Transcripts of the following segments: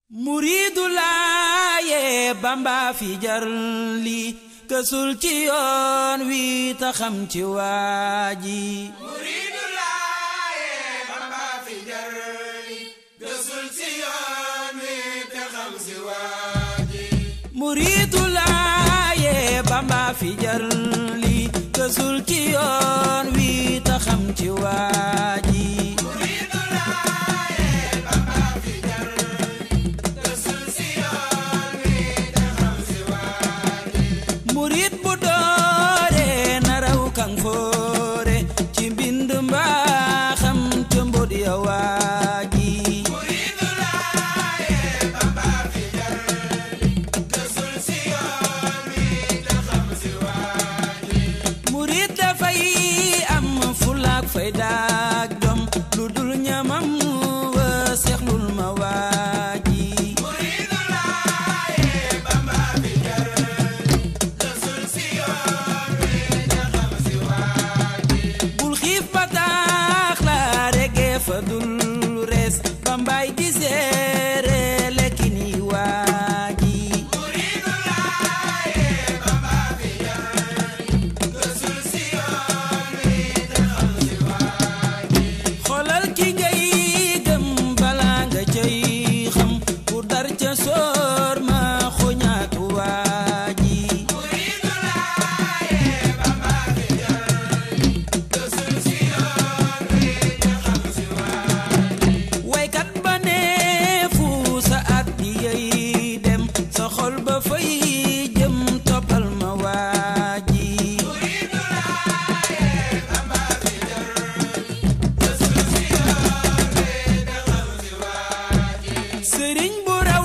muriidu laaye bamba fi jar li kësul ci yoon wi ta xam ci waaji muriidu laaye bamba fi jar li kësul ci yoon wi ta xam ci waaji muriidu laaye bamba fi jar li kësul ci yoon wi ta xam ci waaji muriidu laaye bamba fi jar li kësul ci yoon wi ta xam ci waaji murit bu doore na raw kan foore ci mbind mbaa xam te mbod ya waaji muriidu laaye bamba fi jar li kësul ci yoon wi ta xam ci waaji murit dafay am fulaak faydaak jom lu dul ñamam wa seexlul ma waaji muriidu laaye bamba fi jar li kësul ci yoon wi ta xam ci waaji bul xiif ba taax la regee fa dul rees bambaay di seere lekki ni waaji muriidu laaye bamba fi jar li kësul ci yoon wi ta xam ci waaji xoolal ki ngay gëm bala nga cay xam ku dar ca soor ma xoñaatu waaji muriidu laaye bamba fi jar li kësul ci yoon wi ta xam ci waaji waykat ba ne fu sa at di yey dem sa xol ba fay jëm toppal ma waaji muriidu laaye bamba fi jar li kësul ci yoon wi ta xam ci waaji sëriñ bu raw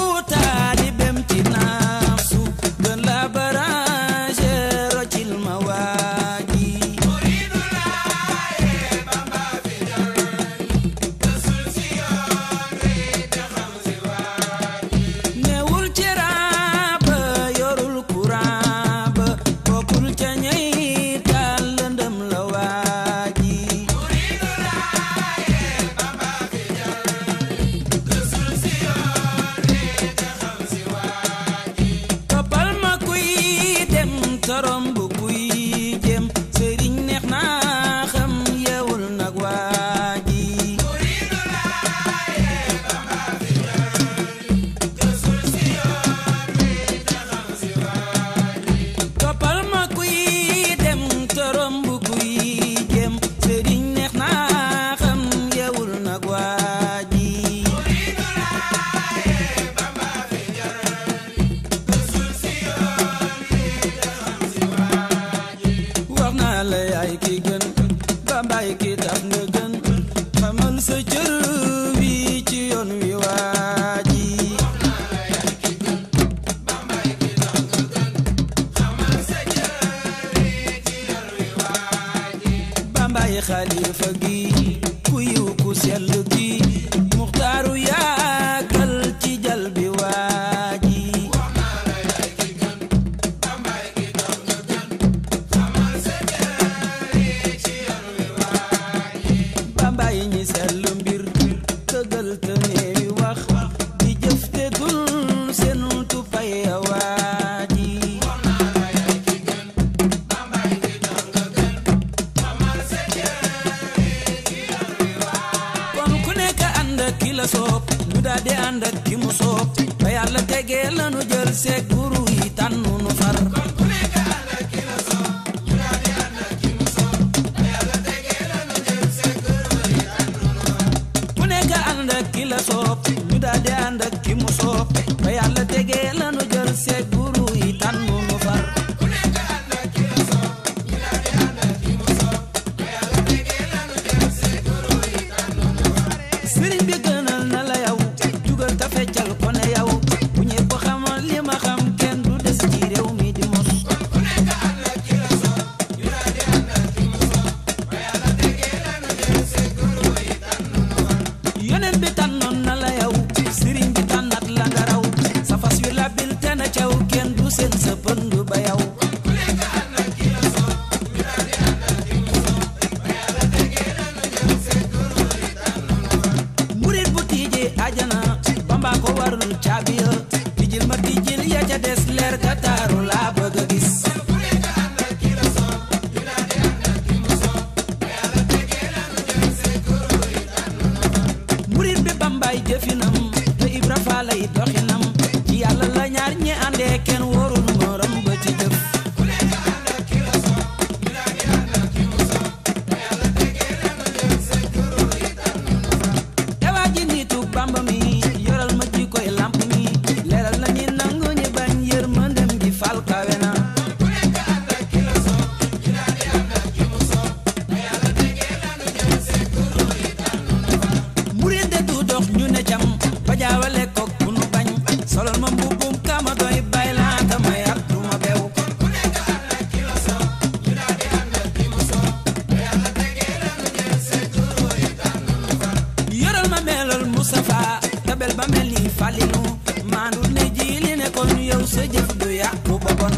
taalibem ci naasu gën la baranger rocil ma waaji muriidu laaye bamba fi jar li kësul ci yoon wi ta xam ci waaji newul ci raaba yorul courant ba bokkul ca ñey taal lëndëm la waaji muriidu laaye bamba fi jar li kësul ci yoon wi ta xam ci waaji toppal ma kuy dem torom bu kuy jëm sëriñ neex naa xam yeewul nag waaji muriidu laaye bamba fi jar li kësul ci yoon wi ta xam ci waaji toppal ma kuy dem torom bu kuy jëm sëriñ neex naa xam yeewul nag waaji muriidu laaye bamba fi jar li kësul ci yoon wi ta xam ci waaji wax naa la yaay ki gën bambaay ki tax nga gën xamal sa cër wi ci yoon wi waaji bambay ki tax nga gën xamal sa cër wi ci yoon wi waaji bambaay xalifa gi ku yiw ku sell gi muxtaaru yaagal ci jal bi waaji bambay ki tax nga gën xamal sa cër wi ci yoon wi waaji bambaay ñi sell mbir tëggal te neewi wax di jëf te dul seen tupay a waaji bambay ki tax nga gën xamal sa cër wi ci yoon wi waaji kon ku nekk ànd ak ki la soob ñu daal di ànd ak ki mu soob ba yàlla tegee lanu jël seeg guru yi tànnu nu far ku nekk ànd ak ki la soob ñu daal di ànd ak ki mu soob ba yàlla tegee la nu jël seen kër yi tànn nu war ku nekk ànd ak ki la soob ñu daal di ànd ak ki mu soob ba yàlla tegee lanu jël seeg guru yi tànnu nu far ku nekk ànd ak ki la soob ñu daal di ànd ak ki mu soob ba yàlla tegee la nu jël seen kër yi tànn nu war sëriñ bi gënal na la yow jugal ta feccal ko ne yow bu ñëpp xamal li ma xam kenn du des ci réew mi di mos baa ko warul caabi ya tijjil ma tijjil ya ca des leer ka taaru laa bëgg a gis murit bi bambay jëfinam te ibra faalay doxinam ci yàlla la ñaar ñi àndee kenn wóorul morom ba ci jëf ewaa ji nitu bamba mi yoral ma ji koy lamp mi leeral na ñi nangu ñi bañ yërmandem ji fal kawe na murit de du dox ñu ne cam ba jaawale ko ku nu bañ solol ma mbubbum kama doy bay laata ma yar du ma bew yoral ma melol Mustafa tabel ba mel ni Falilu maandu ne ji li ne kon yow sa jëf du yàqu ba bon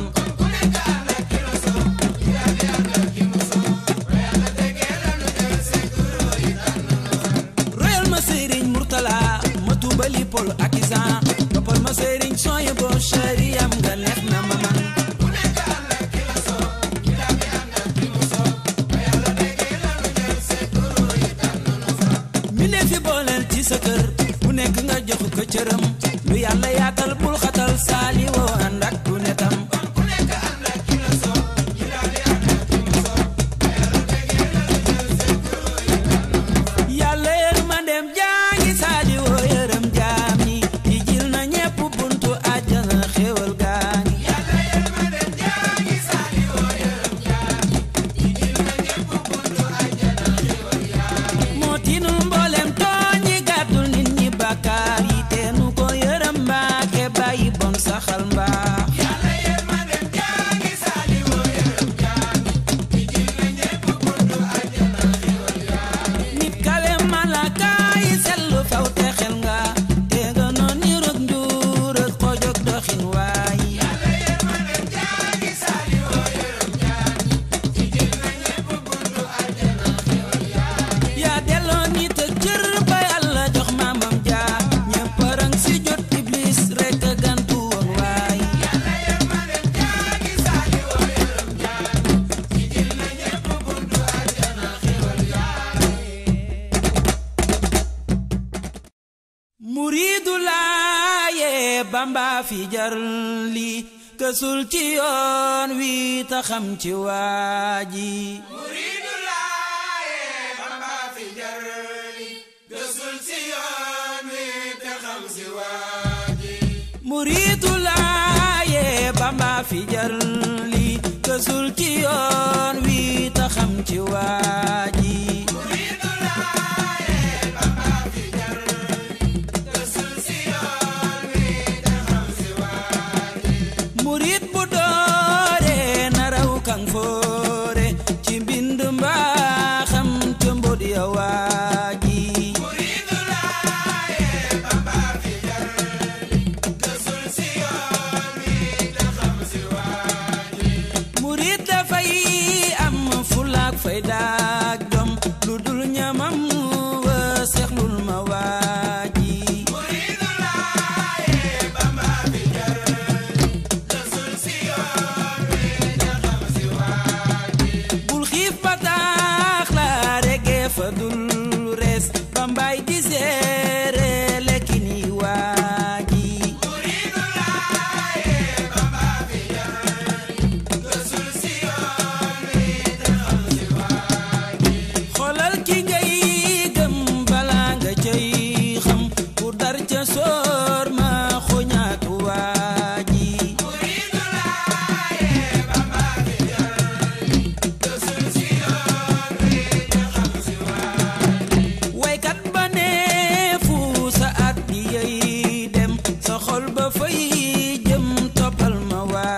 royal ma sëriñ Murtala ma tuubali pol ak isan toppal ma sëriñ sooy bo shariyam nga neex na ma man mi ne fi booleel ci sa kër bu nekk nga jox ko cëram lu yàlla yaatal bul xatal saali woo ànd ak du netam yàlla yërmandeem jaangi saali woo yërëm jaam ñi di jil na ñepp buntu àjjana xéewal gaani moo tiinul mboolem tooñi gàddul nit ñi bàkkaar yi teenu ko yërëm mbaake bàyyi bon saxal mbaax nit kawe malaka yi sellu faw te xel nga te nga noon ni rëg njuur ak xojog doxin waay yaa delloo nit ak cër ba yàlla jox maamam jaar ñëpp rang si jot iblis rek a gantu woon waay muriidu laaye bamba fi jar li kësul ci yoon wi ta xam ci waaji muriidu laaye bamba fi jar li gësul si yoon wi te xam si waaji muriidu laaye bamba fi jar li kësul ci yoon wi ta xam ci waaji muriidu laaye bamba fi jar li gësul si yoon wi te xam si waaji murit bu doore na raw kan foore ci mbind mbaa xam te mbod ya waaji muriidu laaye bamba fi jar li gësul si yoon wi te xam si waaji murit dafay am fulaak faydaak jom lu dul ñamam wa seexlul ma waaji muriidu laaye bamba fi jar li gësul si yoon wi te xam si waaji bul xiif ba taax la rege fa dul res bambay di seere lekki ni waaji muriidu laaye bamba fi jar li gësul si yoon wi te xam si waaji xoolal ki ngay gëm bala nga cay xam ku dar ca soor ma xoñaatu waaji muriidu laaye bamba fi jar li gësul si yoon wi te xam si waaji waykat ba ne fu sa at di yey dem sa xol ba fay jëm toppal ma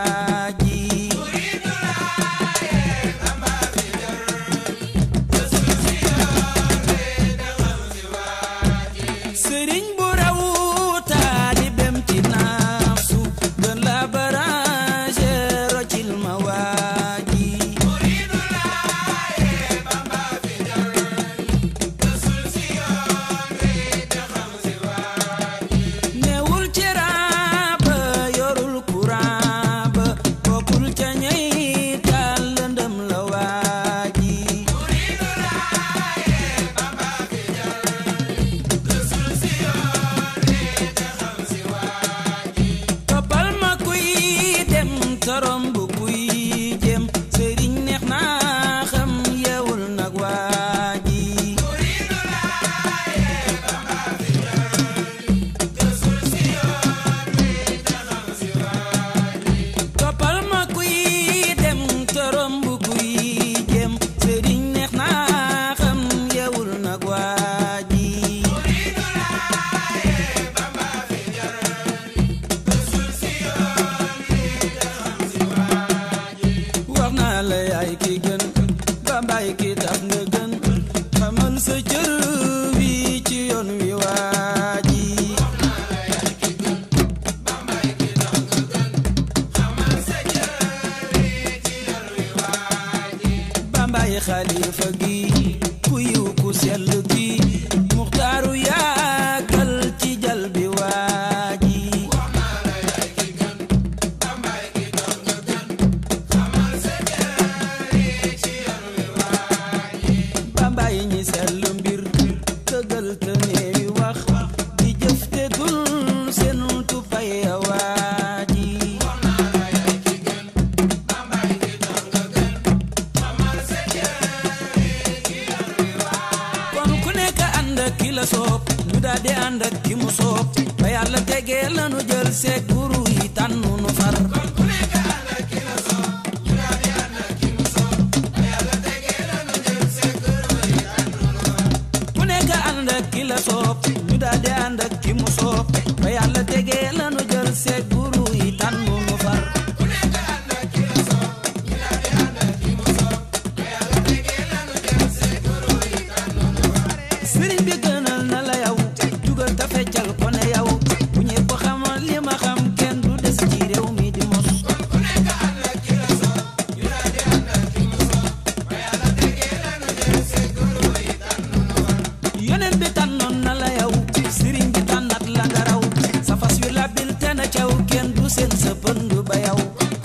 waaji muriidu laaye bamba fi jar li gësul si yoon wi te xam si waaji sëriñ bu raw kilifa gi ku yiw ku sell gi muxtaaru yaagal ci jal bi waaji bambaay ñi sell mbir tëggal te neewi wax di jëf te dul seen tupay waaji kon ku nekk ànd ak ki la soob ñu daal di ànd ak ki mu soob ba yàlla tegee lanu jël seeg guru yi tànnu nu far ku nekk ànd ak ki la soob ñu daal di ànd ak ki mu soob ba yàlla tegee lanu jël seeg guru yi tànnu nu far sëriñ bi gënal na la yow jugal ta feccal ko ne yow bu ñëpp xamal li ma xam kenn du des ci réew mi di mos yoneen bi tànnoon na la yow sëriñ bi tànnat la nga raw sa fas wi labil te na caw kenn du seen sa pënd ba yow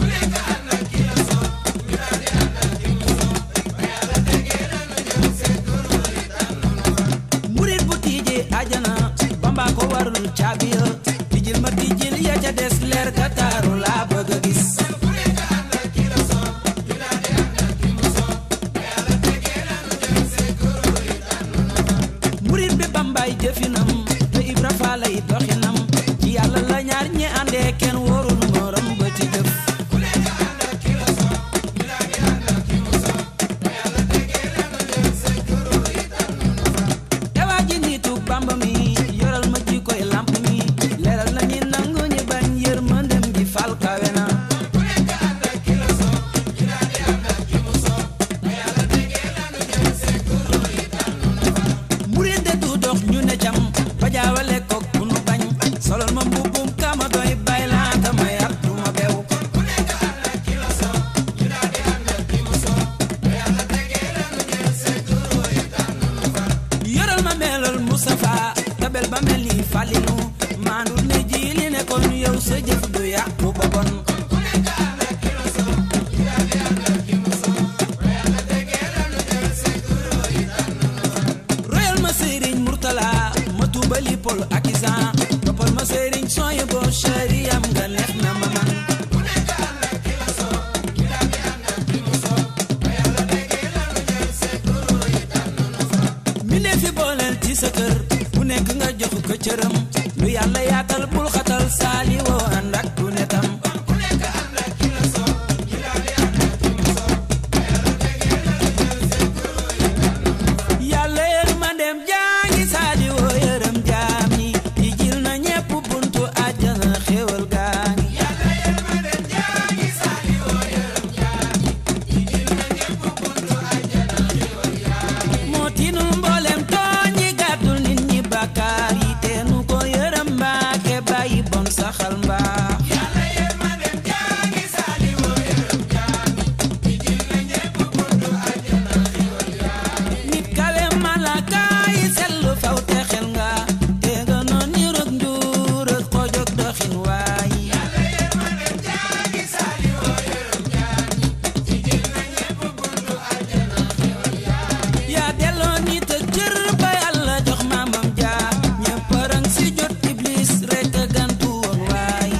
murit bu tiijee ajana bamba ko warul caabi ya tijil ma tijil ya ca des leer ga taaru laa bëgg a gis murit bi bambaay jëfinam te ibra faalay doxinam ci yàlla la ñaar ñi àndee kenn wóorul morom ba ci jëf dawaa ji nitu bamba mi yoral ma ji koy lamp mi leeral na ñi nangu ñi bañ yërmandem ji fal kawe na murit de du dox ñu ne cam ba jaawale koog bu nu bañ solol ma mbubbum kama doy bay laata may at du ma bew yoral ma melal Mustafa tabel ba mel ni Falilu maandul ne ji li ne kon yow sa jëf du yàqu ba bon royal ma sëriñ Murtala ma tuubali pol ak isan toppal ma sëriñ sooy bo shariyam nga neex na ma man mi ne fi booleel ci sa kër bu nekk nga jox ko cëram lu yàlla yaatal bul xatal saali woo ànd ak ku ne tam yàlla yërmandeem jaangi saali woo yërëm jaam yi tijjil na ñépp buntu àjjana xéewal gaani moo tiinul mboolem tooñ yi gàddul nit ñi bàkkaar yi teenu ko yërëm mbaake bàyyi bon saxal mbaa nit kawe malaka yi sellu faw te xel nga te nga noon ni rëg njuur ak xojog doxin waay yaa delloo nit ak cër ba yàlla jox maamam jaa ñëpp rang si jot iblis rek a gantu woon waay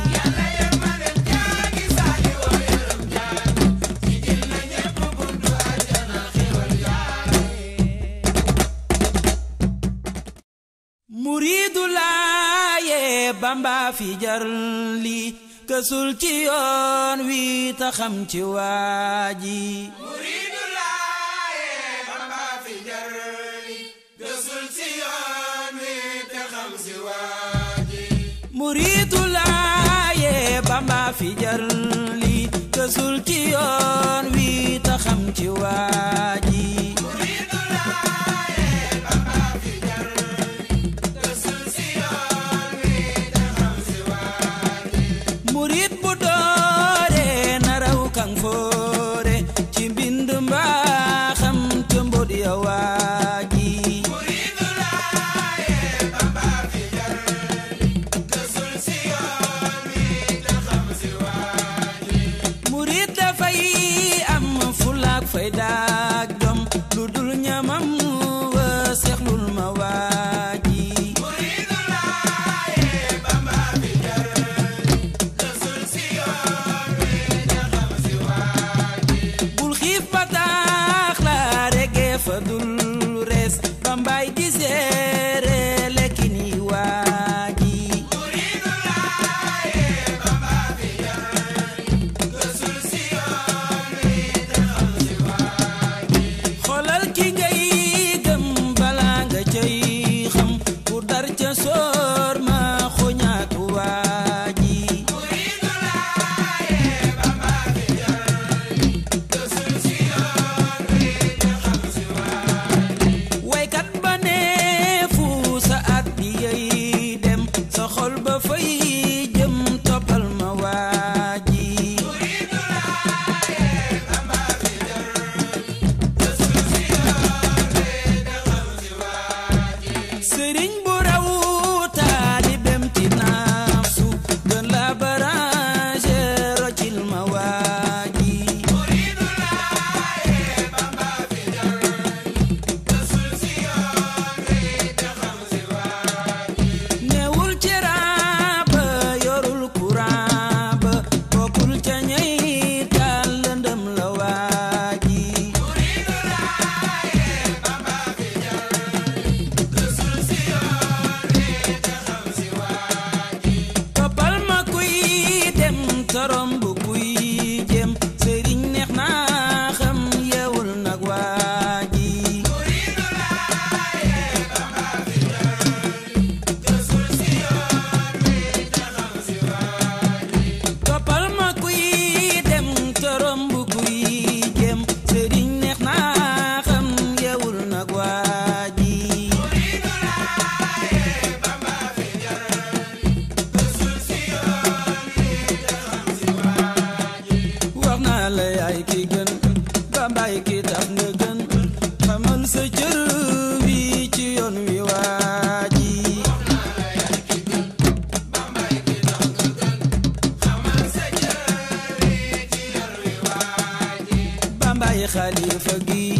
muriidu laaye bamba fi jar li kësul ci yoon wi ta xam ci waaji muriidu laaye bamba fi jar li gësul ci yoon wi te xam si waaji muriidu laaye bamba fi jar li kësul ci yoon wi ta xam ci waaji muriidu laaye bamba fi jar li gësul ci yoon wi te xam si waaji murit bu doore na raw kan foore ci mbind mbaa xam te mbot xalifa gi